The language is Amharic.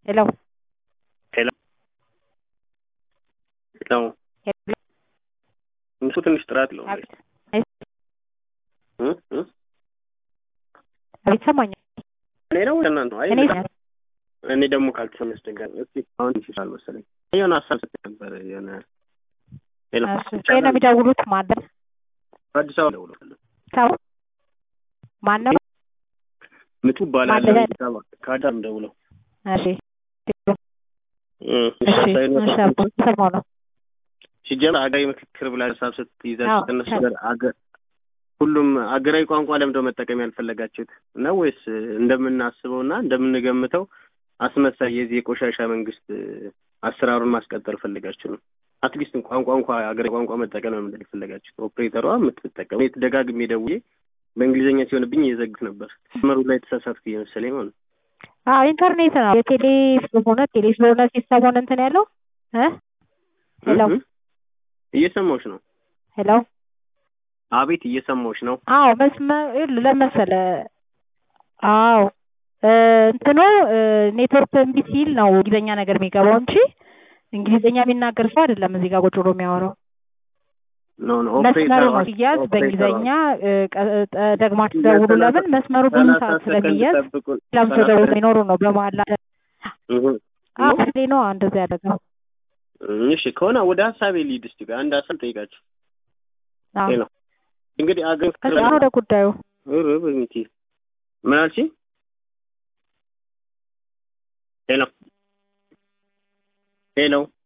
Hello. Hello. Hello. Hello. እሱ ትንሽ ጥራት ነው አቤት አይ- እ እ አቤት ይሰማኛል። እኔ ነው እናንተ ነው? አይ እኔ እኔ ደግሞ ካልተሰማ ያስቸጋሪ። እስቲ አሁን ይችላል መሰለኝ የሆነ ሀሳብ ስትል ነበር የሆነ ሌላ እሺ ይሄ ነው የሚደውሉት ማለት አዲስ አበባ ደውሎ ሰው ማን ነው? ምቱ ባላለ ማለዳ- አዲስ አበባ ከአዳም ደውለው እሺ እ እሺ እሺ አቦ ሰማው ነው። ሲጀምር ሀገራዊ ምክክር ብላ ሀሳብ ስትይዛችሁ አዎ፣ ከእነሱ ከ- ጋር አገ- ሁሉም ሀገራዊ ቋንቋ ለምደው መጠቀም ያልፈለጋችሁት ነው ወይስ እንደምናስበው እና እንደምንገምተው አስመሳይ የዚህ የቆሻሻ መንግስት አሰራሩን ማስቀጠል ፈልጋችሁ ነው? አትሊስት ቋንቋ እንኳ ሀገራዊ ቋንቋ መጠቀም ነው ምንድን የፈለጋችሁት? ኦፕሬተሯ የምትጠቀሙ እኔ ደጋግሜ ደውዬ በእንግሊዝኛ ሲሆንብኝ እየዘግት ነበር። መሩ ላይ ተሳሳትኩ እየመሰለኝ ማለት ነው። አዎ ኢንተርኔት ነው የቴሌ ስለሆነ ቴሌ ስለሆነ ሲስተሙን እንትን ያለው እ ሄሎ እ- እ- እየሰማሁሽ ነው። ሄሎ አቤት እየሰማሁሽ ነው። አዎ መስመር ለመሰለ አዎ እ እንትኑ እ ኔትወርክ እምቢ ሲል ነው እንግሊዝኛ ነገር የሚገባው እንጂ እንግሊዝኛ የሚናገር ሰው አይደለም እዚህ ጋር ቁጭ ብሎ የሚያወራው። ኖ ኖ መስመሩ ኦፕሬተሯ ነው ሲያዝ ኦፕሬተሯ በእንግሊዝኛ እ ቀ- እ ደግማችሁ ደውሉ። ለምን መስመሩ ብዙ ሰላሳ ሰዓት ሰከንድ ስለሚያዝ ጠብቁን። ሌላም ሰው ደውሎ የሚኖሩ ነው በመሀል ላይ እህ አዎ ስሌ ነው እንደዚህ ያደረገው። እሺ ከሆነ ወደ ሀሳቤ ሊድ እስቲ ቆይ አንድ ሀሳብ ጠይቃችሁ አዎ ሄሎ እንግዲህ አገር ከዛ ወደ ጉዳዩ ኧረ በሚቲ ምን አልሽኝ? ሄሎ ሄሎ